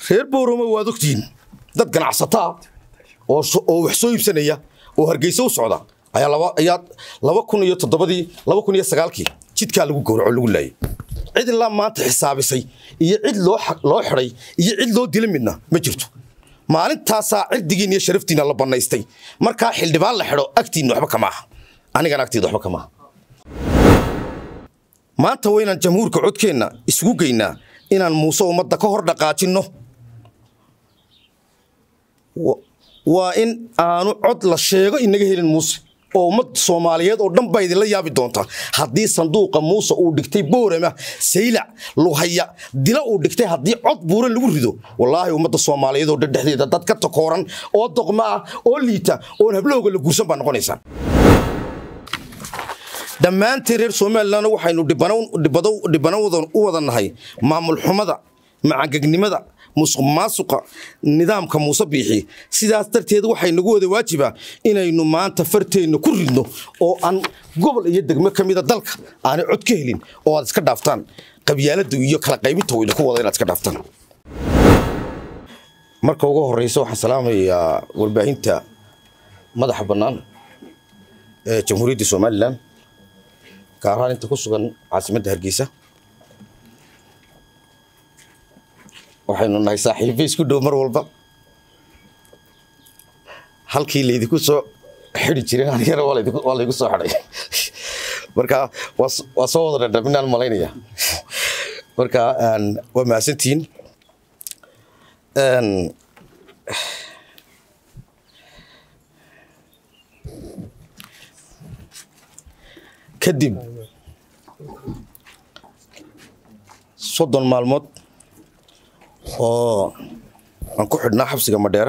reer boorama waad ogtihiin dad ganacsataa oo oo wax soo iibsanaya oo hargeysa u socda ayaa laba ayaa laba kun iyo toddobadii laba kun iyo sagaalkii jidkaa lagu gowraco lagu laayay cid ilaa maanta xisaabisay iyo cid loo loo xidhay iyo cid loo dila midna ma jirto maalintaasaa cirdigiin iyo sharaftiina la bannaystay markaa xildhibaan la xidho agtiinna waxba kama aha anigana agtiida waxba kama aha maanta waynaan jamhuurka codkeenna isugu geynaa inaan muuse ummadda ka hor dhaqaajinno waa in aanu cod la sheego inaga helin muuse oo ummad soomaaliyeed oo dhan baa idinla yaabi doontaa haddii sanduuqa muuse uu dhigtay boorama saylac luhaya dila uu dhigtay haddii cod buuran lagu rido wallaahi ummadda soomaaliyeed oo dhan dhexdeeda dad ka takooran oo doqma ah oo liita oon hablahooga la guursan baa noqonaysaa dhammaanteen reer somalilan waxaynu dhibano u wada nahay maamul xumada macangegnimada musuq maasuqa nidaamka muuse biixi sidaas darteed waxay nagu wada waajibaa inaynu maanta farteenna ku ridno oo aan gobol iyo degmo ka mida dalka aanay cod ka helin oo aad iska dhaaftaan qabyaalada iyo kala qaybinta wayna ku wada inaad iska dhaaftaan marka ugu horeysa waxaan salaamayaa warbaahinta madaxa bannaan ee jamhuuriyadda somalilan gaar ahaan inta ku sugan caasimadda hargeysa waxaynu nahay saaxiibo isku dhow mar walba halkii laydinku soo xidi jiray anigana waa laygu soo xidhay marka waa soo wada dhadhaminaan malaynaya marka waa mahadsantihiin kadib soddon maalmood oo aan ku xidhnaa xabsiga madheera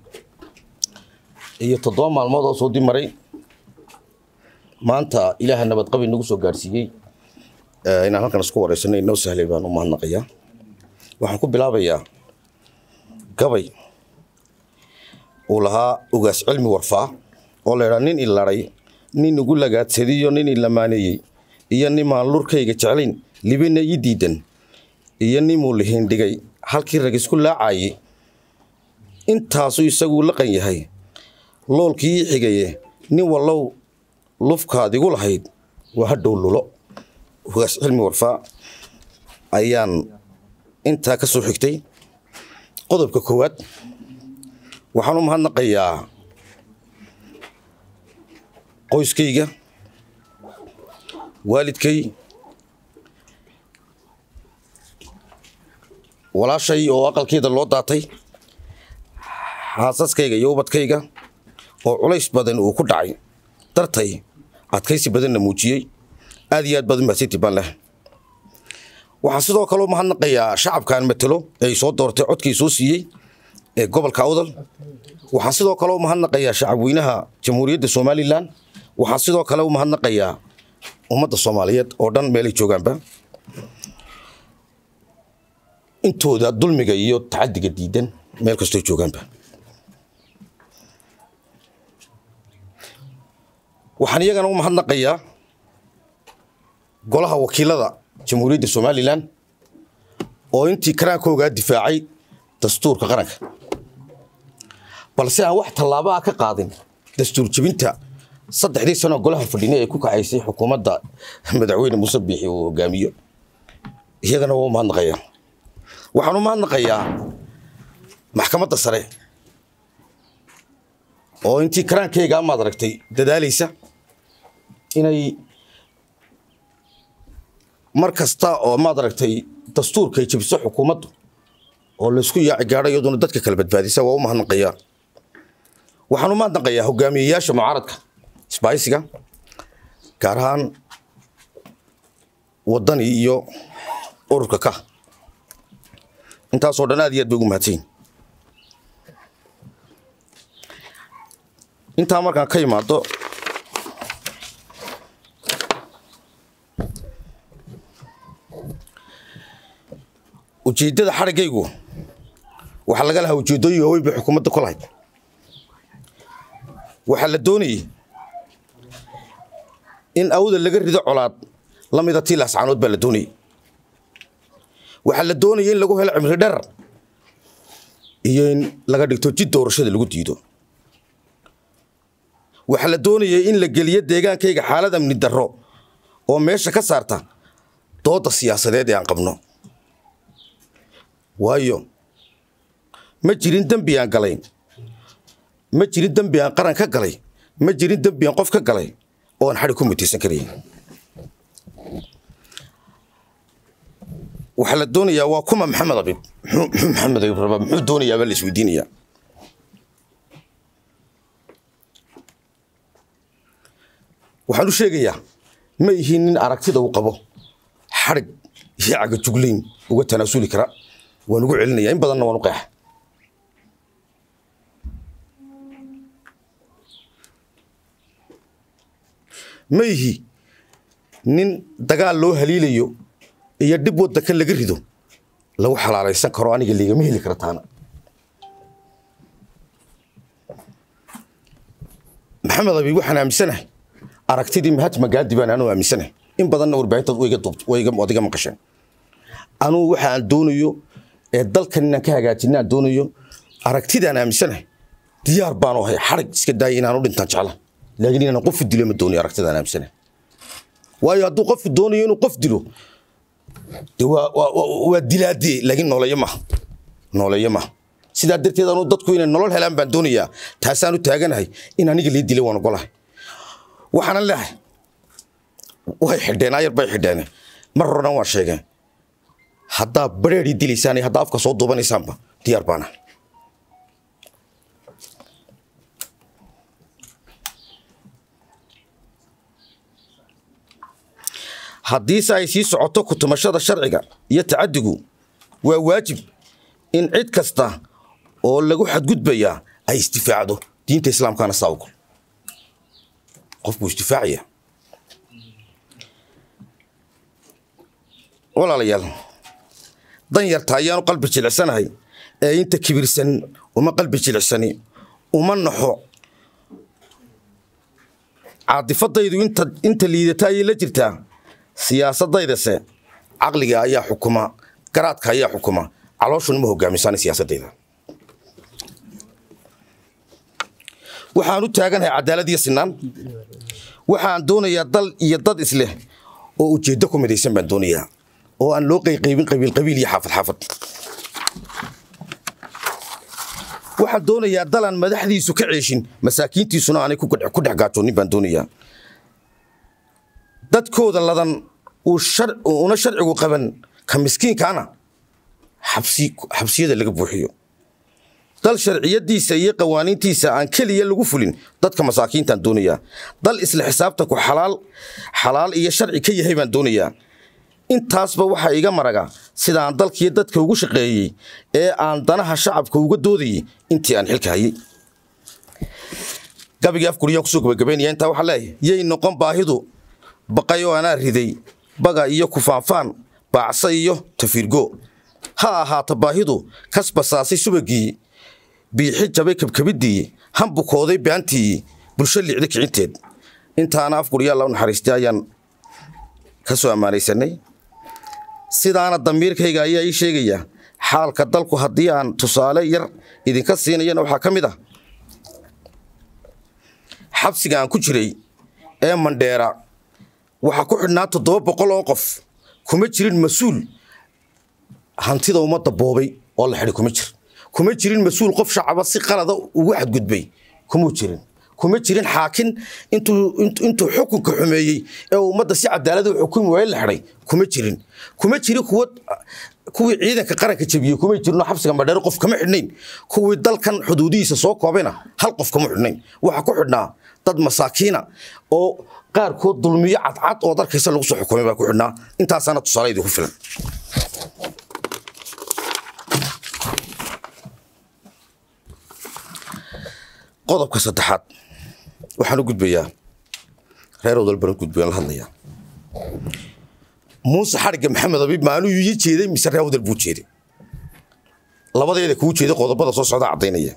iyo toddoba maalmood oo soo dib maray maanta ilaaha nabadqabi nagu soo gaadhsiiyey inaan halkan isku wareysanay inoo sahlay baan u mahadnaqayaa waxaan ku bilaabayaa gabay uu lahaa ugaas cilmi warfaa oo la idhaa nin iladay nin igu lagaadsadiyo nin ilamaaneeyey iyo nimaan lurkayga jeclayn libina ii diidan iyo nimuu lihiindhigay halkii rag isku laacayey intaasuu isaguu laqan yahay loolkii ii xigaye nin wallow lufkaad igu lahayd waa hadhow lulo ugaas cilmi warfaa ayaan intaa ka soo xigtay qodobka koowaad waxaan u mahadnaqayaa qoyskayga waalidkay walaashay oo aqalkeeda loo daatay xaasaskayga iyo ubadkayga oo culays badan uu ku dhacay dartay adkaysi badanna muujiyey aad iyo aad baad u mahadsanti baan leh waxaan sidoo kaleo mahadnaqayaa shacabkaan matelo ee soo doortay codkii soo siiyey ee gobolka awdal waxaan sidoo kale u mahadnaqayaa shacabweynaha jamhuuriyadda somalilan waxaan sidoo kale u mahadnaqayaa ummadda soomaaliyeed oo dhan meelay joogaanba intooda dulmiga iyo tacadiga diidan meel kastoo joogaanba waxaan iyagana u mahadnaqayaa golaha wakiilada jamhuuriyadda somalilan oo intii karaankoogaa difaacay dastuurka qaranka balse aan wax tallaabo ah ka qaadin dastuur jebinta saddexdii sanoo golaha fadhine ee ku kacaysay xukuumadda madaxweyne muuse biixi uu hogaamiyo iyagana waa u mahadnaqayaa waxaan u mahadnaqayaa maxkamadda sare oo intii karaankeygaa maad aragtay dadaalaysa inay mar kasta oo maad aragtay dastuurkay jebiso xukuumaddu oo laysku yaaci gaadho iyaduna dadka kala badbaadisa waa u mahadnaqayaa waxaan u mahadnaqayaa hogaamiyeyaasha mucaaradka isbaaysiga gaar ahaan waddani iyo ururka ka intaasoo dhan aad iyo aad bay ugu mahadsanyiin intaa markaan ka imaado ujeeddada xadhiggaygu waxaa laga lahaa ujeeddooyin waaweyn bay xukuumadda ku lahayd waxaa la doonayey in awda laga rido colaad la mida tii laascaanood baa la doonayey waxaa la doonayay in lagu helo cimri dherar iyo in laga dhigto jid doorashada lagu diido waxaa la doonayay in la geliyo deegaankayga xaalad amni darro oo meesha ka saarta doodda siyaasadeed ee aan qabno waayo ma jirin dembi aan galayn ma jirin dembi aan qaran ka galay ma jirin dembi aan qof ka galay oo aan xadhi ku mutaysan karayn waxaa la doonayaa waa kuma maxamed abib muxuu maxamed abib rabaa muxuu doonayaa baa la isweydiinayaa waxaan u sheegayaa ma ihiin nin aragtida uu qabo xadhig iyo cagajuglayn uga tanaasuli kara waan ugu celinayaa in badanna waan u qeexa ma ihi nin dagaal loo haliilayo iyo dhib waddanka laga rido lagu xalaalaysan karo aniga liigama heli kara taana maxamed abiib waxaan aaminsanahay aragtidii mahatma gaadi baan anuu aaminsanahay in badanna warbaahintaad waad iga maqasheen anuu waxa aan doonayo ee dalkan inaan ka hagaajina aan doonayo aragtidaan aaminsanahay diyaar baanu ahay xarig iska daaya inaan u dhintaan jecla laakiin inaan qof dilo ma doonayo aragtidaan aaminsanahay waayo hadduu qofku doonayo inuu qof dilo de waa dilaadee laakiin nooleeyo maha nooleeyo maha sidaa darteed anuu dadku inay nolol helaan baan doonayaa taasaan u taaganahay in aniga lii dilay waan ogolahay waxaanan leehay way xidheen ayar bay xidheen mar horena waan sheegeen haddaa bareerii dilaysaan iyo haddaa afka soo duubanaysaanba diyaar baana haddiise ay sii socoto kutumashada sharciga iyo tacadigu waa waajib in cid kasta oo lagu xadgudbayaa ay isdifaacdo diinta islaamkana saa ogol qof buu isdifaacaya walaalayaal dan yarta ayaanu qalbi jilicsanahay ee inta kibirsan uma qalbi jilicsani uma naxo caadifadaydu inta liidata ayay la jirtaa siyaasaddaydase caqliga ayaa xukuma garaadka ayaa xukuma calooshuna ma hogaamisaan siyaasadayda waxaan u taaganahay cadaalad iyo sinaan waxaan doonayaa dal iyo dad isleh oo ujeeddo ku midaysan baan doonayaa oo aan loo qayqaybin qabiil qabiil iyo xaafad xaafad waxaan doonayaa dalaan madaxdiisu ka ceeshin masaakiintiisuna aanay ku dhex gaajoonin baan doonayaa dadkooda ladan una sharcigu qaban ka miskiinkaana xabsiyada laga buuxiyo dal sharciyadiisa iyo qawaaniintiisa aan keliya lagu fulin dadka masaakiintaan doonayaa dal isla xisaabtanku xalaal xalaal iyo sharci ka yahay baan doonayaa intaasba waxaa iga maraga sidaan dalkiiyo dadka ugu shaqeeyey ee aan danaha shacabka uga doodayey intii aan xilka hayay gabigii afkuriyaan kusoo gabagabaynaya intaa waxaa leeyahay yay noqon baahidu baqay oo anaa riday baga iyo kufaanfaan baacsa iyo tafiirgo ha ahaata baahidu kas basaasay subagii biixi jabay kabkabiddii hambukooday baantii bulsho liicda kicinteed intaana afguryaa la naxariistay ayaan ka soo ammaanaysanay sidaana damiirkayga ayaa ii sheegaya xaalka dalku haddii aan tusaale yar idinka siinayana waxaa ka mid ah xabsiga aan ku jiray ee mandheera waxaa ku xidhnaa toddoba boqol oo qof kuma jirin mas-uul hantida ummadda boobay oo la xidhay kuma jir kuma jirin mas-uul qof shacaba si qalada ugu xadgudbay kumuu jirin kuma jirin xaakin intuu xukunka xumeeyey ee ummadda si cadaalada u xukumi waaye la xidhay kuma jirin kuma jirin kuwa kuwii ciidanka qaranka jebiyey kuma jirno xabsiga madheero qof kama xidhnayn kuwii dalkan xuduudihiisa soo koobayna hal qof kama xidhnayn waxaa ku xidhnaa dad masaakiina oo qaarkood dulmiyo cadcad oo darkaysa lagu soo xukumay baa ku xidhnaa intaasaana tusaale idinku filan qodobka saddexaad waxaan u gudbayaa reer odalbaran gudbayaan la hadlayaa muuse xadhigga maxamed abiib maanuu ii jeeday mise reer odal buu jeeday labadeeda kuu jeeday qodobada soo socda caddaynaya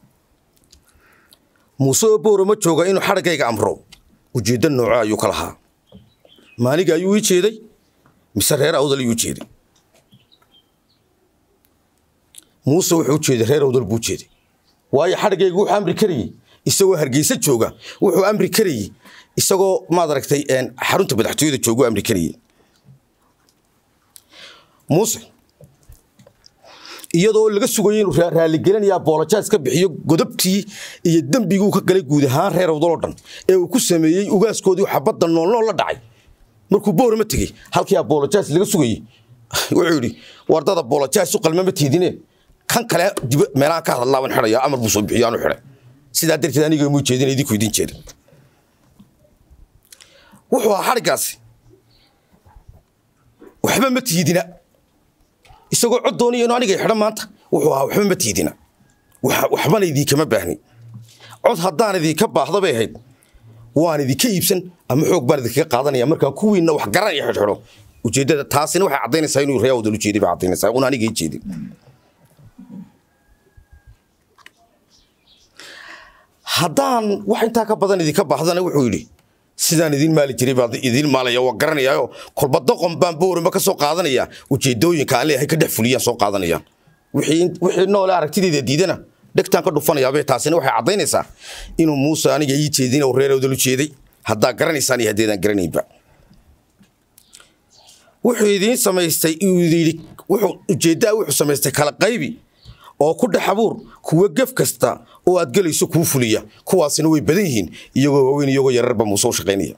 muuse oo boora ma jooga inuu xadhiggayga amro ujeeddo nooco ayuu ka lahaa maaliga ayuu ii jeeday mise reer awdal ayuu jeeday muuse wuxuu u jeeday reer awdal buu jeeday waayo xadhigaygu wuxuu amri karayey isagoo hargeysa jooga wuxuu amri karayey isagoo maad aragtay xarunta madaxtooyada joogu amri karayey muuse iyadoo laga sugayay inuu raaligelinaya boolojaas ka bixiyo godobtii iyo dembiguu ka galay guud ahaan reer awdaloo dhan ee uu ku sameeyey ugaaskoodii xabadda noolnool la dhacay markuu boorama tegey halkii abolojaas laga sugayey wuxuu yidhi wardada bolojaas u qalmama tiidine kan kale meelaha ka hadlaaban xidhaya amar buu soo bixiyo aanu xidhay sidaa darteed aniga muu jeedin idinku idin jeedin wuxuu ahaa xadhiggaasi waxba ma tiidina isagoo cod doonaya inu aniga xidho maanta wuxuu ahaa waxba ma tiidina waxbana idinkama baahni cod haddaan idinka baahda bay ahayd waan idinka iibsan ama xoog baan idinkaga qaadanaya markaa kuwiinna wax garanaya xidhxidho ujeeddada taasina waxay caddaynaysaa inuu ree awdal ujeeday bay caddaynaysaa un aniga ii jeedin haddaan wax intaa ka badan idinka baahdana wuxuu yidhi sidaan idiin maali jiray baan idiin maalaya waa garanayaayo kolba doqon baan boorima ka soo qaadanaya ujeedooyinka aan leeyahay ka dhex fuliyaan soo qaadanayaan wixii noole aragtidayda diidana dhegtaan ka dhufanayaabee taasina waxay caddaynaysaa inuu muuse aniga ii jeedin oo reer awdal u jeeday haddaa garanaysaan iyo haddeedaan garanaynba wuxuu idiin samaystay yidhi wuxuu ujeeddaa wuxuu samaystay kala qaybi oo ku dhex abuur kuwa gef kasta oo aad gelayso kuu fuliya kuwaasina way badan yihiin iyagoo waaweyn iyagoo yararba muuse u shaqaynaya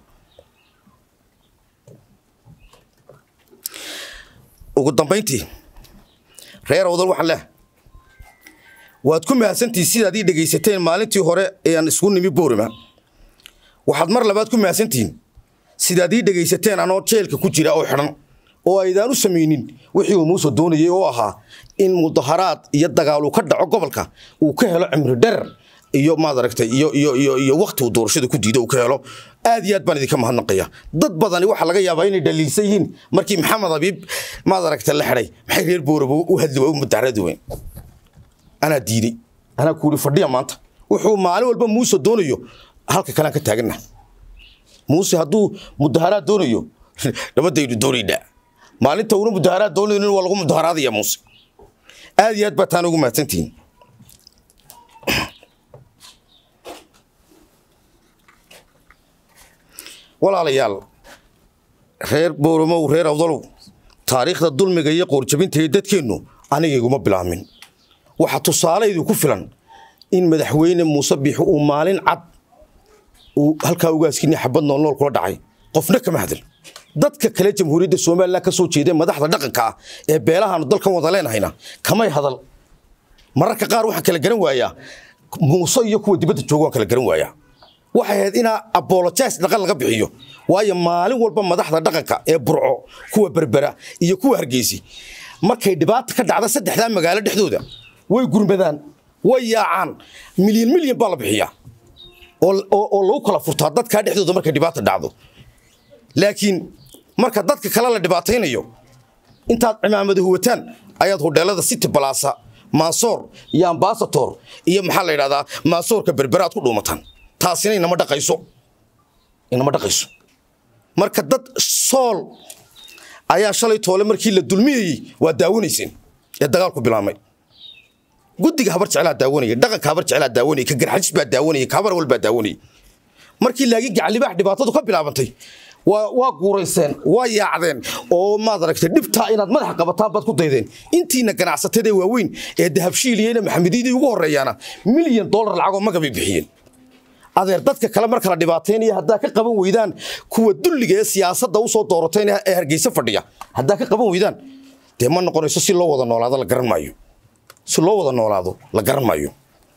ugu dambayntii reer awdal waxaan leehay waad ku mahadsantihin sidaad ii dhegaysateen maalintii hore ee aan isku nimi boorima waxaad mar labaad ku mahadsantihiin sidaad ii dhegaysateen anoo jeelka ku jira oo xidhan oo aydaan u samaynin wixii uu muuse doonayey oo ahaa in mudaharaad iyo dagaaluu ka dhaco gobolka uu ka helo cimri dherer iyo maad aragtay iyo iyo iyo iyo wakti uu doorashada ku diido uu ka helo aad iyo aad baan idinka mahadnaqaya dad badani waxaa laga yaabaa inay dhaliilsan yihiin markii maxamed abiib maad aragtay la xidhay maxay reer booraba u hadli waa u mudaharadi weyn anaa diiday anaa kuuri fadhiya maanta wuxuu maalin walba muuse doonayo halka kalean ka taaganna muuse hadduu mudaharaad doonayo nabadaynu doonaynaa maalinta una mudaharaad doonaynin waa lagu mudaharaadaya muuse aad iyo aad baa taan ugu mahadsantihiin walaalayaal reer booromow reer awdalow taariikhda dulmiga iyo qoorjabinta ee dadkeennu aniga iguma bilaamin waxaa tusaalaydu ku filan in madaxweyne muuse biixi uu maalin cad uu halkaa ugaaskiini xabad noolnool kula dhacay qofna kama hadal dadka kale jamhuuriyadda somalilan ka soo jeeda madaxda dhaqanka ah ee beelahaanu dalkan wada leenahayna kamay hadal mararka qaar waxaan kala garan waayaa muuse iyo kuwa dibadda jooga waan kala garan waayaa waxay ahayd inaa abolojas dhaqan laga bixiyo waayo maalin walba madaxda dhaqanka ee burco kuwa berbera iyo kuwa hargeysi markay dhibaata ka dhacda saddexdaa magaalo dhexdooda way gurmadaan way yaacaan milyan milyan baa la bixiyaa oo lagu kala furtaa dadkaa dhexdooda markay dhibaata dhacdo laakiin marka dadka kale la dhibaataynayo intaad cimaamada huwataan ayaad hodheelada city balasa maasoor iyo ambasator iyo maxaa la yidhahdaa maasoorka berberaad ku dhuumataan taasina inama dhaqayso inama dhaqayso marka dad sool ayaa shalay toole markii la dulmiyayey waa daawanayseen ee dagaalku bilaabmay guddiga habar jeclaa daawanaya dhaqanka habar jeclaa daawanaya ka garxajis baa daawanaya ka habar wal baa daawanaya markii laakiin gacalibaax dhibaatadu ka bilaabantay waa guurayseen waa yaacdeen oo maad aragtay dhibtaa inaad madaxa qabataan baad ku daydeen intiina ganacsatada waaweyn ee dahabshiiliyena maxamediyadii ugu horreeyaana milyan dollar lacagoo magabay bixiyeen adeer dadka kale marka la dhibaataynaya haddaa ka qaban weydaan kuwa dulliga ee siyaasadda usoo doorateen ee hargeysa fadhiya haddaa ka qaban weydaan dee ma noqonayso si loo wada noolaado la garan maayo si loo wada noolaado la garan maayo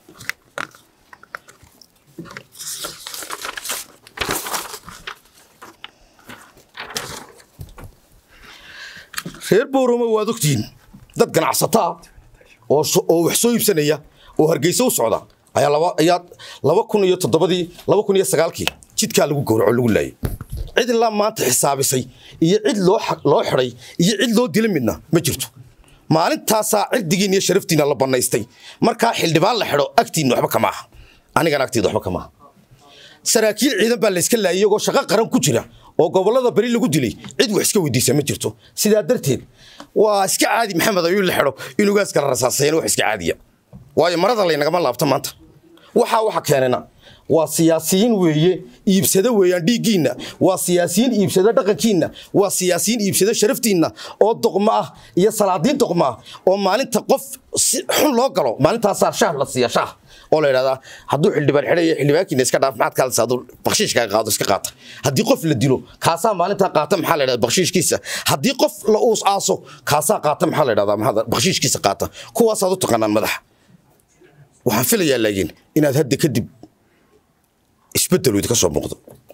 reer booroma waad ogtihiin dad ganacsataa oo wax soo iibsanaya oo hargeysa u socda ayaa laba kun iyo toddobadii laba kun iyo sagaalkii jidkaa lagu gowraco lagu laayay cid ilaa maanta xisaabisay iyo cid loo xidhay iyo cid loo dila midna ma jirto maalintaasaa cirdigiin iyo sharaftiina la bannaystay markaa xildhibaan la xidho agtiinna waxba kama aha anigana agtiida waxba kama aha saraakiil ciidan baa layska laayay iyagoo shaqo qaran ku jira oo gobollada beri lagu dilay cid wax iska weydiisa ma jirto sidaa darteed waa iska caadi maxamed ayuu la xidho in ugaas kala rasaasayn wax iska caadiya waayo marada laynagama laabto maanta waxaa waxa keenana waa siyaasiyiin weeye iibsado weeyaan dhiiggiinna waa siyaasiyiin iibsado dhaqankiinna waa siyaasiyiin iibsado sharaftiinna oo doqmo ah iyo salaadiin doqmo ah oo maalinta qof si xun loo galo maalintaasaa shaah la siiya shaah oo la yidhahdaa hadduu xildhibaan xidhaya xildhibaankiina iska dhaaf maxaad kaalisa hadduu bakshiishkaaga qaado iska qaata haddii qof la dilo kaasaa maalintaa qaata maxaa la yidhahdaa bakshiishkiisa haddii qof la uus aaso kaasaa qaata maxaa la yidhahdaa maxaa bakshiishkiisa qaata kuwaasaad u taqaanaan madaxa waxaan filayaa laakiin inaad hadda kadib isbedelu idinka soo muuqdo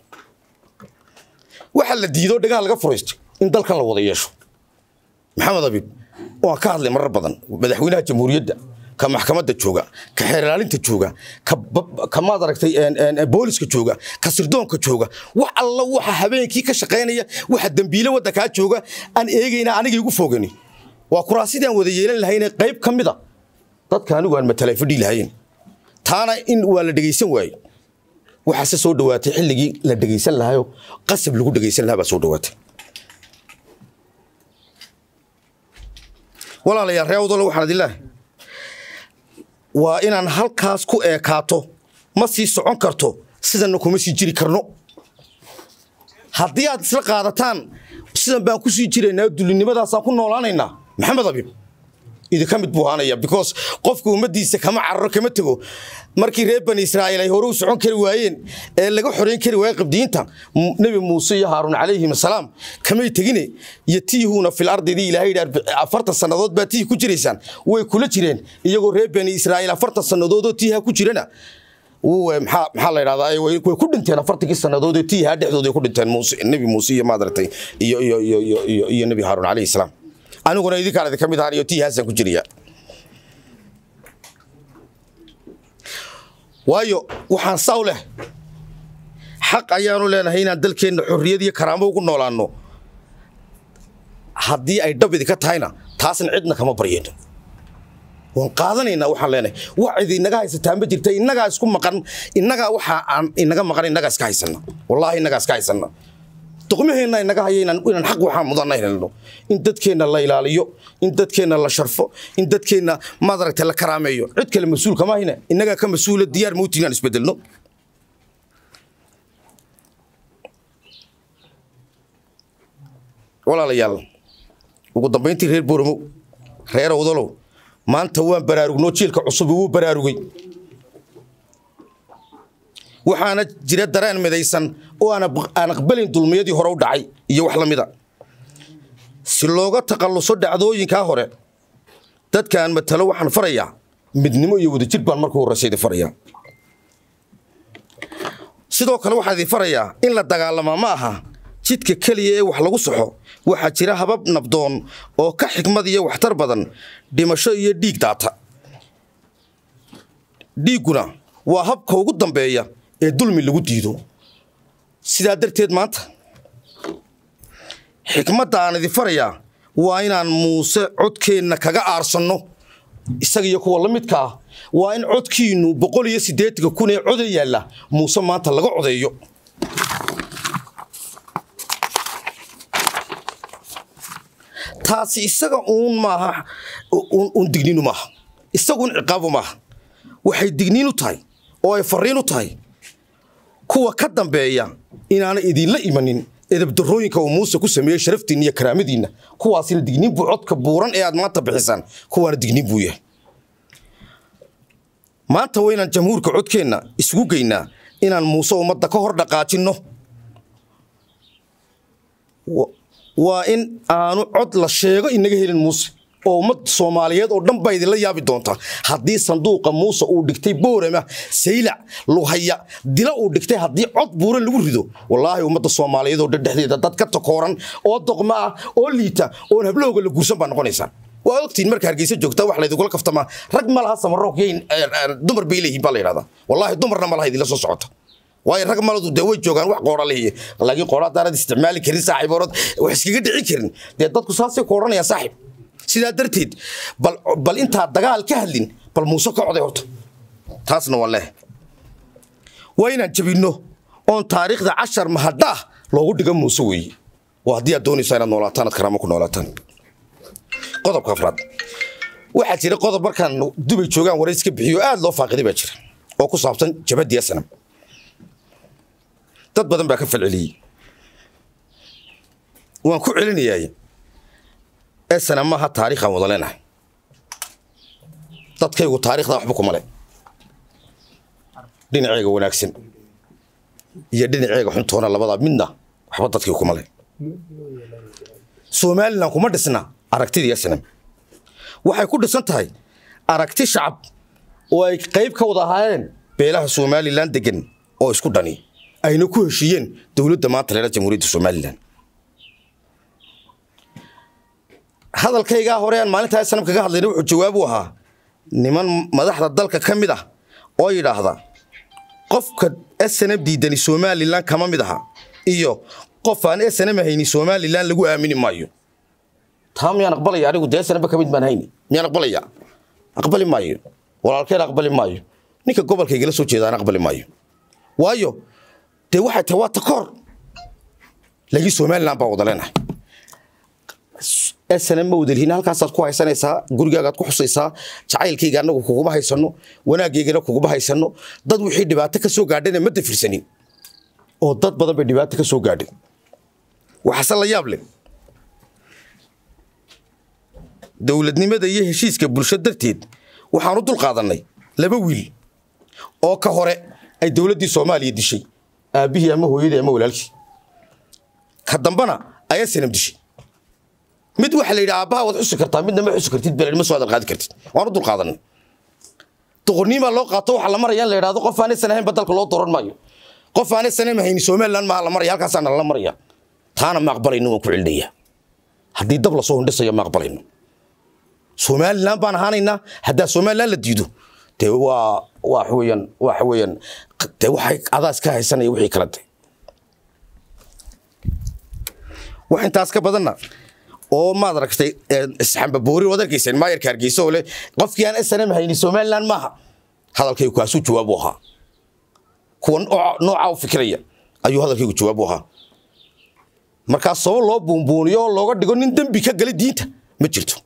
waxaa la diido dhagaha laga furaystay in dalkan la wada yeesho maxamed abiib waan ka hadlay marar badan madaxweynaha jamhuuriyadda ka maxkamadda jooga ka xeerlaalinta jooga ka maad aragtay booliska jooga ka sirdoonka jooga wax alla waxa habeenkii ka shaqaynaya waxa dembiile waddankaa jooga aan eegayna aniga igu foogani waa kuraasidii aan wada yeelan lahayne qayb ka mida dadka anigu aan matalay fadhii lahayn taana in waa la dhegaysan waaye waxaase soo dhawaatay xilligii la dhegaysan lahayo qasab lagu dhegaysan lahaa baa soo dhawaatay walaalayaal ree awdole waxaan idin leehay waa inaan halkaas ku eekaato ma sii socon karto sidanna kuma sii jiri karno haddii aad isla qaadataan sidan baan ku sii jiraynaa dulinimadaasaan ku noolaanaynaa maxamed abiib idinka mid buu ahaanaya because qofka ummaddiisa kama cararo kama tego markii reer bani israa'iil ay hore u socon kari waayeen ee laga xorayn kari waayey qibdiyiinta nebi muuse iyo haaruun calayhim asalaam kamay tegine yatiihuuna fil ardidii ilaahay yidhi afartan sannadood baa tiihi ku jiraysaan way kula jireen iyagoo reer bani israa'iil afartan sannadoodoo tiiha ku jirana maxaa maxaa la yidhahdaa way ku dhinteen afartankii sannadood ee tiiha dhexdooda ku dhinteen muuse nebi muuse iyo maadaragtay iyo iyo iyo iyo iyo nebi haaruun calayhi salaam aniguna idinkaan idinka mid ahaan iyo tiihaasaan ku jiraya waayo waxaan saw leh xaq ayaanu leenahay inaan dalkeenna xorriyad iyo karaamo ugu noolaanno haddii ay dhab idinka tahayna taasna cidna kama baryayno waan qaadanaynaa waxaan leenahay wax cid inaga haysataa ma jirta innagaa isku maqan innagaa waxa aan inaga maqan innagaa iska haysanna wallaahi innagaa iska haysanna doqmaheenna inaga haya inaan xaq waxaan mudanna helno in dadkeenna la ilaaliyo in dadkeenna la sharfo in dadkeenna maadaragta la karaameeyo cid kale mas-uul kama hayna innagaa ka mas-uula diyaar mawti inaan isbedelno walaalayaal ugu dambayntii reer booramo reer awdalow maanta waan baraarugnoo jiilka cusub wuu baraarugay waxaana jira dareen midaysan oo aan aqbalin dulmiyadii hore u dhacay iyo wax la mida si looga takhalluso dhacdooyinkaa hore dadkaan matalo waxaan farayaa midnimo iyo wadajir baan marka horreysa idin farayaa sidoo kale waxaan idin farayaa in la dagaalamaa ma aha jidka keliya ee wax lagu saxo waxaa jira habab nabdoon oo ka xikmad iyo waxtar badan dhimasho iyo dhiig daata dhiigguna waa habka ugu dambeeya ee dulmi lagu diido sidaa darteed maanta xikmadda aan idin farayaa waa inaan muuse codkeenna kaga aarsanno isaga iyo kuwa la midka ah waa in codkiinnu boqol iyo siddeetanka kun ee coda yaalla muuse maanta laga codeeyo taasi isaga uun maaha uun digniinu maaha isaguun ciqaabu maaha waxay digniin u tahay oo ay farriin u tahay kuwa ka dambeeya inaana idinla imanin edabdarooyinka uu muuse ku sameeyey sharaftiinna iyo karaamadiinna kuwaasina digniin buu codka buuran ee aad maanta bixisaan kuwaana digniin buu yahay maanta waa inaan jamhuurka codkeenna isugu geynaa inaan muuse ummadda ka hor dhaqaajinno waa in aanu cod la sheego inaga helin muuse oo ummad soomaaliyeed oo dhan baa idinla yaabi doontaa haddii sanduuqa muuse uu dhigtay boorama saylac luhaya dila uu dhigtay haddii cod buuran lagu rido wallaahi ummadda soomaaliyeed oo dhan dhexdeeda dad ka takooran oo doqmo ah oo liita oon hablahooga la guursan baa noqonaysaan waa ogtiin marka hargeysa joogtaa wax laydinkula kaftamaa rag ma laha samaroog yayn dumar bay leeyihiin baa la yidhahdaa wallaahi dumarna ma laha idinla soo socota waayo rag maladu dee way joogaan wax qoora lehiye laakiin qoora haddaanad isticmaali karin saaxiib orod wax iskaga dhici karin dee dadku saasay ku odhanayaan saaxiib sidaa darteed bal bal intaa dagaal ka hadlin bal muuse ka coday horta taasna waa leh waa inaan jabinno oon taariikhda cashar mahadhaah loogu dhiga muuse weeye waa haddii aad doonaysaa inaad noolaataan aad karaamo ku noolaataan qodobka afraad waxaa jira qodob markaan dubay joogaan warays ka bixiyo aad loo faaqiday baa jira oo ku saabsan jabadii sanam dad badan baa ka falceliyey waan ku celinayaay esana maaha taariikhaan wada leenahay dadkaygu taarikhda waxba kuma le dhinaceega wanaagsan iyo dhinaceega xuntoona labadaa midna waxba dadkii kuma le somalilan kuma dhisna aragtidii esnam waxay ku dhisan tahay aragti shacab oo ay qayb ka wada ahaayeen beelaha somalilan degan oo isku dhani ayna ku heshiiyeen dowladda maanta leela jamhuuriyadda somalilan hadalkaygaa hore aan maalintaa sanam kaga hadlayna wuxuu jawaab u ahaa niman madaxda dalka ka mid ah oo yidhaahda qofka snm diidani somalilan kama mid aha iyo qof aan snm hayni somalilan lagu aamini maayo taa miyaan aqbalaya anigu dee snmba ka mid baan hayni miyaan aqbalaya aqbali maayo walaalkeen aqbali maayo ninka gobolkaygala soo jeedaan aqbali maayo waayo dee waxay tahay waa takoor laakiin somalilan baa wada leenahay snm ma wadalhiin halkaasaad ku haysanaysaa gurigaagaad ku xusaysaa jacaylkayga anagu kuguma haysano wanaagaygana kuguma haysano dad wixii dhibaato ka soo gaadhana ma dafirsanin oo dad badan bay dhibaato ka soo gaadhay waxaase la yaab leh dowladnimada iyo heshiiska bulsho darteed waxaanu dul qaadannay laba wiil oo ka hore ay dowladdii soomaaliya dishay aabbihii ama hooyadii ama walaalkii ka dambana ayaa sanam dishay mid waxa la yidhi aabbaha waad xusi kartaa midna ma xusi kartid beled ma soo hadal qaadi kartid waanu dul qaadanay doqorniimaa loo qaato waxaa la maraya in la yidhahdo qof aanaysan ahayn badalka loo dooran maayo qof aanaysan hayni somaliland maaha la maraya halkaasaana lala maraya taana ma aqbalayno waan ku celinaya haddii dab lasoo hindhisayo ma aqbalayno somaliland baan ahaanaynaa haddaa somaliland la diido dee waa waxa weeyaan waxa weeyaan dee waxay adaas ka haysanaya wixii kala de wax intaas ka badanna oo maad aragtay isxambaboori waad arkayseen maayarka hargeysa oo leh qofkii aan snm hayni somaliland maaha hadalkaygu kaasuu jawaab u ahaa kuwa noocaa u fikiraya ayuu hadalkaygu jawaab u ahaa markaa sabab loo buunbuuniyo oo looga dhigo nin dembi ka galay diinta ma jirto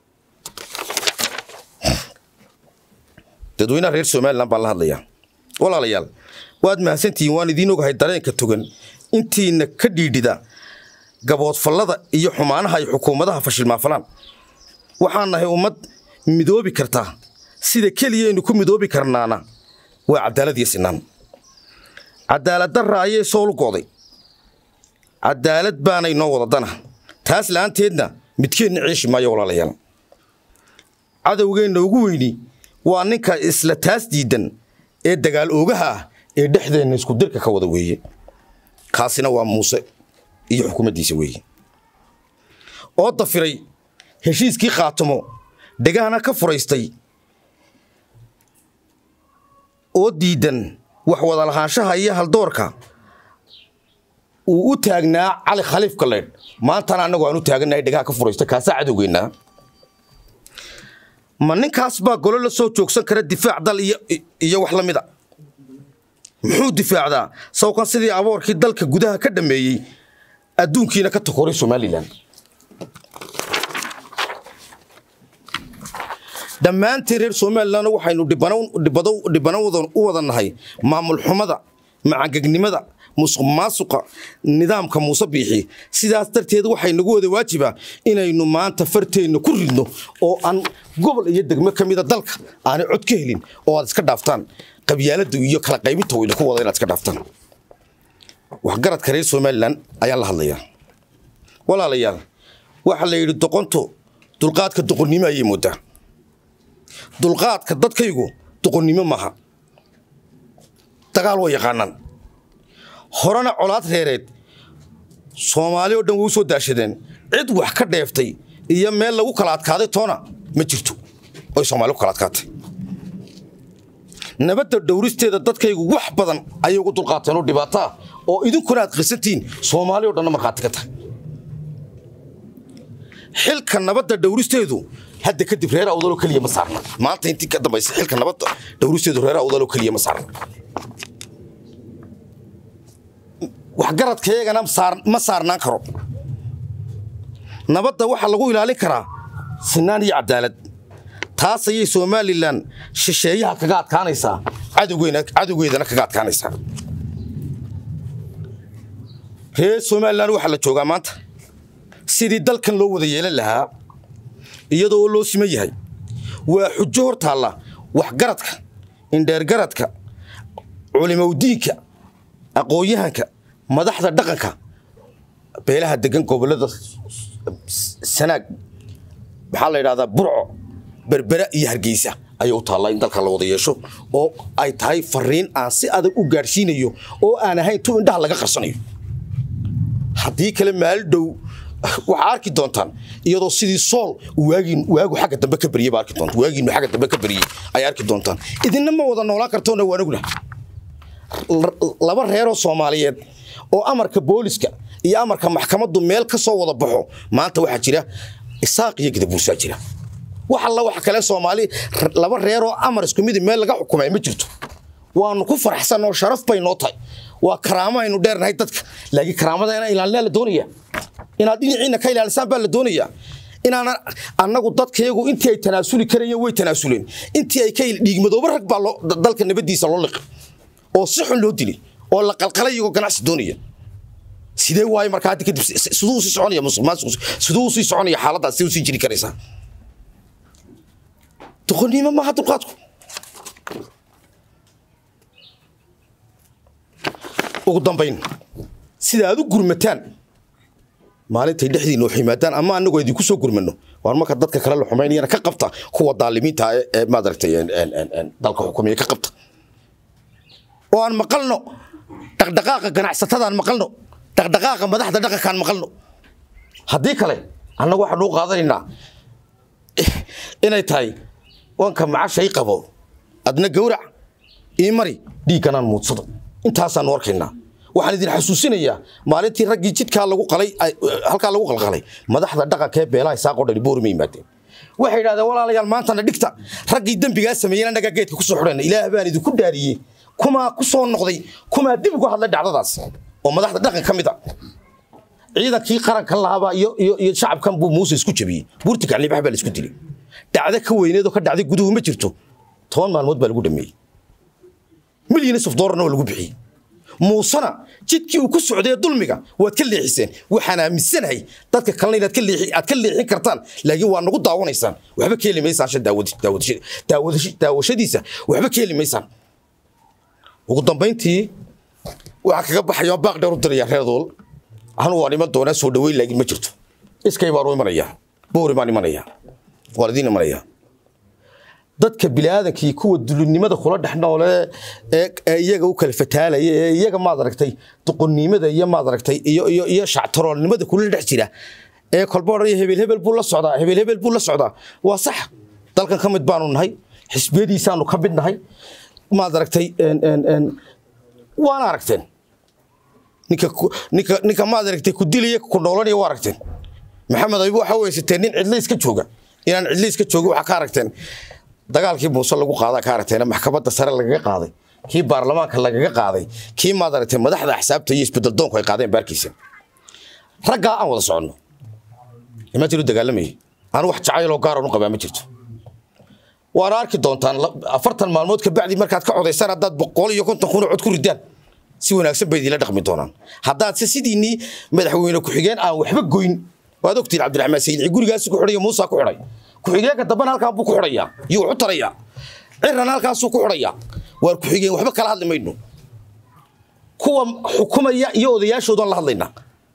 dadweynaha reer somalilan baan la hadlayaa walaalayaal waad mahadsantihiin waan idiin ogahay dareenka togan intiina ka dhiidhida gaboodfallada iyo xumaanaha ay xukuumadaha fashilmaafalaan waxaan nahay ummad midoobi kartaa sida keliyaynu ku midoobi karnaana waa cadaalad iyo sinaan cadaalad darra ayay soolu go'day cadaalad baanay noo wada dana taas la'aanteedna midkeenna ceeshi maayo walaalayaal cadowgeenna ugu weyni waa ninka isla taas diidan ee dagaal oogaha ah ee dhexdeenna iskudirka ka wada weeye kaasina waa muuse iyo xukuumaddiisa weeye oo dafiray heshiiskii khaatamo dhegahana ka furaystay oo diidan wax wada lahaanshaha iyo haldoorka uu u taagnaa cali khaliif kaleedh maantana annagu aan u taagannahay dhegaha ka furaysta kaasaa cadowgeennaa ma ninkaas baa golo la soo joogsan kara difaac dal iyo wax la mida muxuu difaacdaa sawkan sidii aboorkii dalka gudaha ka dhammeeyey adduunkiina ka takoray somalilan dhammaantiin reer somalilan waxaynu dhibano u wada nahay maamul xumada macangegnimada musuq maasuqa nidaamka muuse biixi sidaas darteed waxay nagu wada waajiba inaynu maanta farteenna ku ridno oo aan gobol iyo degmo ka mida dalka aanay cod ka helin oo aad iska dhaaftaan qabyaalada iyo kala qaybinta uu idinku wada inaad iska dhaaftaan waxgaradka reer somalilan ayaan la hadlayaa walaalayaal waxaa la yidhi doqonto dulqaadka doqonnimo ayay moodaa dulqaadka dadkaygu doqonnimo maaha dagaal way yaqaanaan horena colaad reereed soomaali oo dhan way u soo daashadeen cid wax ka dheeftay iyo meel lagu kala adkaaday toona ma jirto oy soomaali ku kala adkaatay nabadda dhowristeeda dadkaygu wax badan ayay ugu dulqaateen oo dhibaato ah oo idinkuna aad qisantihiin soomaali o dhanna markhaati ka tahay xilka nabadda dhowristeedu hadda kadib reer awdaloo keliya ma saarna maanta intii ka dambaysa xilka nabadda dhowristeedu reer awdaloo keliya ma saarna waxgaradkayagana ma saarnaan karo nabadda waxaa lagu ilaalin karaa sinaan iyo cadaalad taas ayay somalilan shisheeyaha kaga adkaanaysaa cadowgeedana kaga adkaanaysaa reer somalilan waxaa la joogaa maanta sidii dalkan loo wada yeelan lahaa iyadoo loo siman yahay waa xujo hor taalla waxgaradka indheergaradka culimowdiinka aqoon-yahanka madaxda dhaqanka beelaha degan gobollada sanaag maxaa la yidhahdaa burco berbera iyo hargeysa ayay u taallaa in dalka la wada yeesho oo ay tahay fariin aan si adag u gaadhsiinayo oo aan ahayn tu indhaha laga qarsanayo haddii kale maali dhow waxaa arki doontaan iyadoo sidii sool waagin waagu xagga dambe ka baryey baa arki doontaan waagiinu xagga dambe ka baryey ay arki doontaan idinna ma wada noolaan kartoona waa anuguna laba reeroo soomaaliyeed oo amarka booliska iyo amarka maxkamaddu meel ka soo wada baxo maanta waxaa jira isaaq iyo gadabuursaa jira wax alla wax kale soomaali laba reeroo amar isku midi meel laga xukumay ma jirto waanu ku faraxsan oo sharaf bay noo tahay waa karaamo aynu dheernahay dadka laakiin karaamada inaan ilaalinaa la doonaya inaad dhinaciina ka ilaalisaan baa la doonayaa inaan annagu dadkayagu intii ay tanaasuli karayeen way tanaasuleen intii ay ka dhiigmadooba rag baa dalka nabadiisa loo liqay oo si xun loo dilay oo la qalqalay iyagoo ganacsi doonaya sidee waayo markaa hadda kadib siduu sii soconaya musuq maasuq siduu sii soconaya xaaladdaas siduu sii jiri karaysaa doqonnimo maaha dulqaadku ugu dambayn sida aad u gurmataan maalintay dhexdiina wax yimaadaan ama anagoo idinku soo gurmano waar marka dadka kale la xumaynayana ka qabta kuwa daalimiinta ee maadaragtay dalka xukumiya ka qabta oo aan maqalno dhaqdhaqaaqa ganacsatadaan maqalno dhaqdhaqaaqa madaxda dhaqankaan maqalno haddii kale annagu waxaanu u qaadanaynaa inay tahay wanka macashay qabo adna gawrac ii mari dhiigganaan muudsado intaasaanu arkaynaa waxaan idin xasuusinayaa maalintii raggii jidkaa lagu qalay halkaa lagu qalqalay madaxda dhaqanka ee beelaha isaaqoo dhani boorima yimaadeen waxay yidhahdeen walaalayaal maantana dhigta raggii dembigaa sameeyeen annagaa geedka ku soo xidhayna ilaah baan idinku dhaariyey kumaa ku soo noqday kumaa dib uga hadlay dhacdadaas oo madaxda dhaqan ka mid a ciidankii qarankan lahaabaa iyo iyo iyo shacabkan buu muuse isku jabiyey buurti gaclibax baa la isku dilay dhacdo ka weyneed oo ka dhacday guduhu ma jirto toban maalmood baa lagu dhameeyey milyanis of doolarna waa lagu bixiyey muusena jidkii uu ku socday dulmiga waad ka leexiseen waxaan aaminsanahay dadka kalena inaad aad ka leexin kartaan laakiin waa nagu daawanaysaan waxba ka heli maysaan shan daawashadiisa waxba ka heli maysaan ugu dambayntii waxaa kaga baxaya baaq dheer u diraya reerdool anu waan iman doonaa soo dhaweyn laakiin ma jirto iskay baan u imanayaa boori baan imanayaa waan idiin imanayaa dadka biniaadankii kuwa dulinimada kula dhex noole ee iyaga u kala fataalaya ee iyaga maad aragtay duqonnimada iyo maad aragtay iyo iyo iyo shactaroolnimada kula dhex jira ee kolba odhanaya hebel hebel buu la socdaa hebel hebel buu la socdaa waa sax dalkan ka mid baanu nahay xisbiyadiisaanu ka mid nahay maad aragtay waana aragteen ninka ninka ninka maad aragtay ku dilaya ku noolanaya waa aragteen maxamed aybu waxa weysateen nin cidla iska jooga inaan cidla iska jooga waxaa ka aragteen dagaalkii muuse lagu qaadaa ka aragteen maxkamadda sare lagaga qaaday kii baarlamaanka lagaga qaaday kii maad aragtay madaxda axsaabta iyo isbedeldoonku ay qaadeen baarkiisa raggaa aan wada soconno ima jiru dagaalamayay anu wax jacayloo gaaran u qabaa ma jirto waana arki doontaan afartan maalmood kabacdi markaad ka codaysaan haddaad boqol iyo konton kun oo cod ku ridaan si wanaagsan bay idinla dhaqmi doonaan haddaad se sidiinii madaxweyne ku-xigeen aan waxba goyn waad ogtiin cabdiraxmaan sayidci gurigaasi ku xidhay muusa ku xidhay ku-xigeenka dambena halkaa buu ku xidhayaa iyo wuxu tarayaa cirana halkaasuu ku xidhayaa waar ku-xigeen waxba kala hadli mayno kuwa xukumaya iyo odayaashoodan la hadlaynaa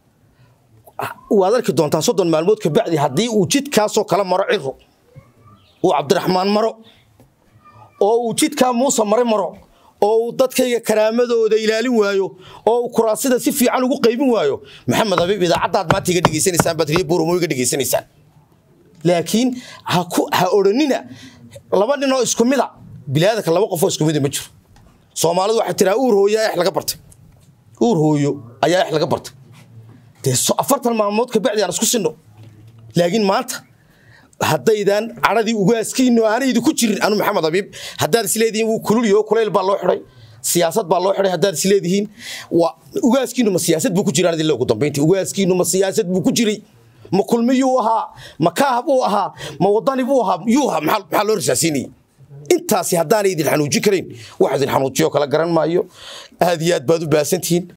waad arki doontaan soddon maalmood kabacdi haddii uu jidkaasoo kala maro ciro uu cabdiraxmaan maro oo uu jidkaa muuse mare maro oo uu dadkayga karaamadooda ilaalin waayo oo uu kuraasida si fiican ugu qaybin waayo maxamed habiib idaacaddaad maanta iga dhegaysanaysaan baad riyo burumo iga dhegaysanaysaan laakiin ha ku ha odhanina laba nin oo isku mida bilaadanka laba qofoo isku mida ma jiro soomaalidu waxay tiraa uur hooyo ayaa laga bartay uur hooyo ayaa ex laga bartay dee afartan maalmood kabacdi aan isku sinno laakiin maanta haddaydan cadhadii ugaaskiinu aanay idinku jirin anu maxamed habiib haddaad isleedihiin wuu kululyo kulayl baa loo xidhay siyaasad baa loo xidhay haddaad isleedihiin ugaaskiinu ma siyaasad buu ku jiraan idinle ugu dambayntii ugaaskiinu ma siyaasad buu ku jiray ma kulmiyuu ahaa ma kaah buu ahaa ma wadani buu ahaa yuu ahaa maxaa loo rasaasiinayay intaasi haddaanay idin xanuujin karayn wax idin xanuujiyo kala garan maayo aad iyo aad baad u baasantihiin